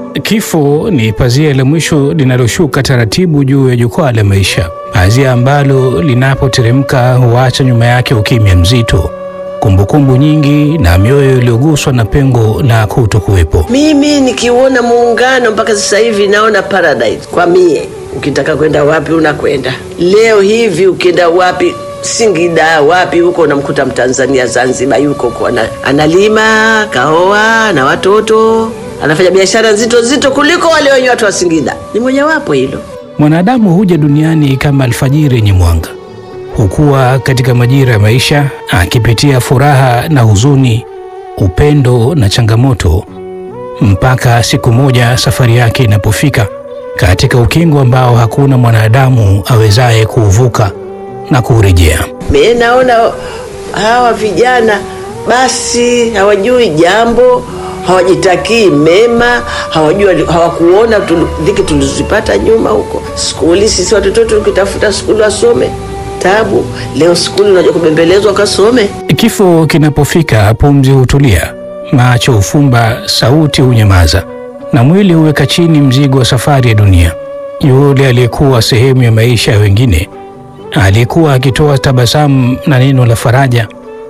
Kifo ni pazia la mwisho linaloshuka taratibu juu ya jukwaa la maisha, pazia ambalo linapoteremka huacha nyuma yake ukimya mzito, kumbukumbu nyingi na mioyo iliyoguswa na pengo la kutokuwepo. Mimi nikiuona muungano mpaka sasa hivi naona paradise kwa mie. Ukitaka kwenda wapi unakwenda. Leo hivi ukienda wapi Singida wapi huko unamkuta Mtanzania Zanzibar yuko huko ana, analima kaoa na watoto anafanya biashara nzito nzito kuliko wale wenye watu wa Singida. Ni mojawapo hilo. Mwanadamu huja duniani kama alfajiri yenye mwanga, hukua katika majira ya maisha, akipitia furaha na huzuni, upendo na changamoto, mpaka siku moja safari yake inapofika katika ukingo ambao hakuna mwanadamu awezaye kuuvuka na kuurejea. Mimi naona hawa vijana basi hawajui jambo, hawajitakii mema, hawajui, hawakuona tulu- dhiki tulizipata nyuma huko skuli. Sisi watoto tukitafuta skuli wasome tabu, leo skuli unajua kubembelezwa kasome. Kifo kinapofika, pumzi hutulia, macho hufumba, sauti hunyamaza, na mwili huweka chini mzigo wa safari ya dunia. Yule aliyekuwa sehemu ya maisha ya wengine, aliyekuwa akitoa tabasamu na neno la faraja,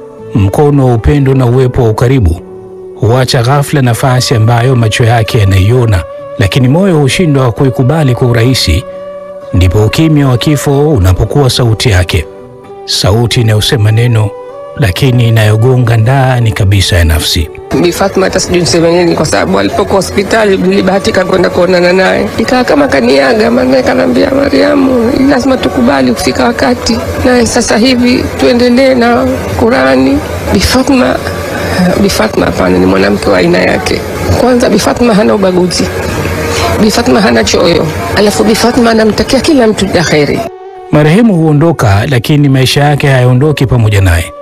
mkono wa upendo na uwepo wa ukaribu, huacha ghafla nafasi ambayo macho yake yanaiona, lakini moyo hushindwa kuikubali kwa urahisi. Ndipo ukimya wa kifo unapokuwa sauti yake, sauti inayosema neno lakini inayogonga ndani kabisa ya nafsi. Bi Fatma hata sijui niseme nini, kwa sababu alipokuwa hospitali nilibahatika kwenda kuonana naye, ikawa kama kaniaga, maana kanaambia Mariamu, lazima tukubali kufika wakati, naye sasa hivi tuendelee na Qurani. Bi Fatma Bi Fatma hapana, ni mwanamke wa aina yake. Kwanza Bi Fatma hana ubaguzi, Bi Fatma hana choyo, alafu Bi Fatma anamtakia kila mtu la kheri. Marehemu huondoka, lakini maisha yake hayaondoki pamoja naye.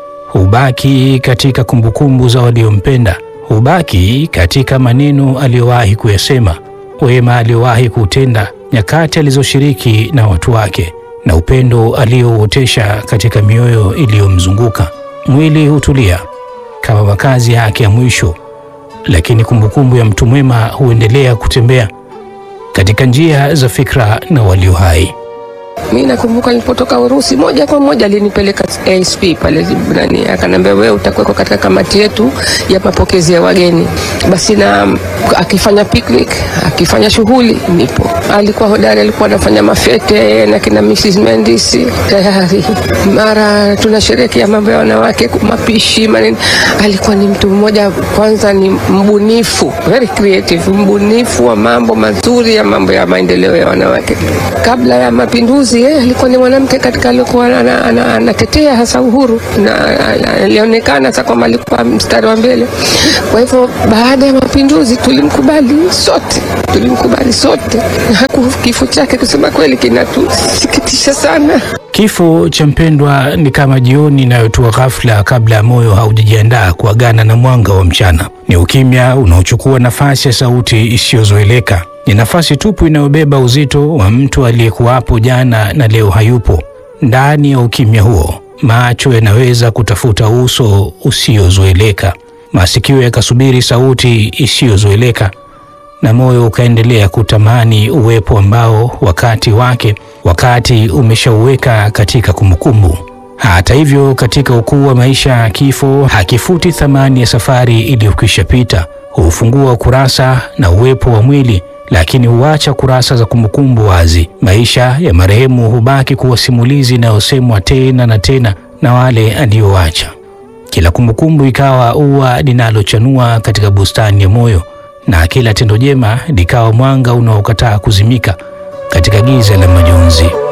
Hubaki katika kumbukumbu za waliompenda, hubaki katika maneno aliyowahi kuyasema, wema aliyowahi kuutenda, nyakati alizoshiriki na watu wake, na upendo aliyouotesha katika mioyo iliyomzunguka. Mwili hutulia kama makazi yake ya mwisho, lakini kumbukumbu ya mtu mwema huendelea kutembea katika njia za fikra na walio hai. Mi nakumbuka nilipotoka Urusi, moja kwa moja alinipeleka ASP pale nani, akanambia wewe utakuwekwa katika kamati yetu ya mapokezi ya wageni. Basi na akifanya picnic, akifanya shughuli, nipo. Alikuwa hodari, alikuwa anafanya mafete na kina Mrs Mendes tayari, mara tunasherehekea mambo ya wanawake, mapishi manini. Alikuwa ni mtu mmoja, kwanza ni mbunifu, very creative, mbunifu wa mambo mazuri ya mambo ya maendeleo ya wanawake. Kabla ya mapinduzi yeye alikuwa ni mwanamke katika alikuwa ana- ana- anatetea hasa uhuru na alionekana sasa kwamba alikuwa mstari wa mbele. Kwa hivyo baada ya mapinduzi tulimkubali sote, tulimkubali sote, na haku kifo chake kusema kweli kinatusikitisha sana. Kifo cha mpendwa ni kama jioni inayotua ghafla kabla ya moyo haujajiandaa kuagana na mwanga wa mchana. Ni ukimya unaochukua nafasi ya sauti isiyozoeleka. Ni nafasi tupu inayobeba uzito wa mtu aliyekuwapo jana na leo hayupo. Ndani ya ukimya huo, macho yanaweza kutafuta uso usiozoeleka, masikio yakasubiri sauti isiyozoeleka na moyo ukaendelea kutamani uwepo ambao wakati wake wakati umeshauweka katika kumbukumbu. Hata hivyo, katika ukuu wa maisha, kifo hakifuti thamani ya safari iliyokwisha pita. Hufungua kurasa na uwepo wa mwili, lakini huacha kurasa za kumbukumbu wazi. Maisha ya marehemu hubaki kuwa simulizi inayosemwa tena na tena na wale aliowacha, kila kumbukumbu ikawa ua linalochanua katika bustani ya moyo na kila tendo jema likawa mwanga unaokataa kuzimika katika giza la majonzi.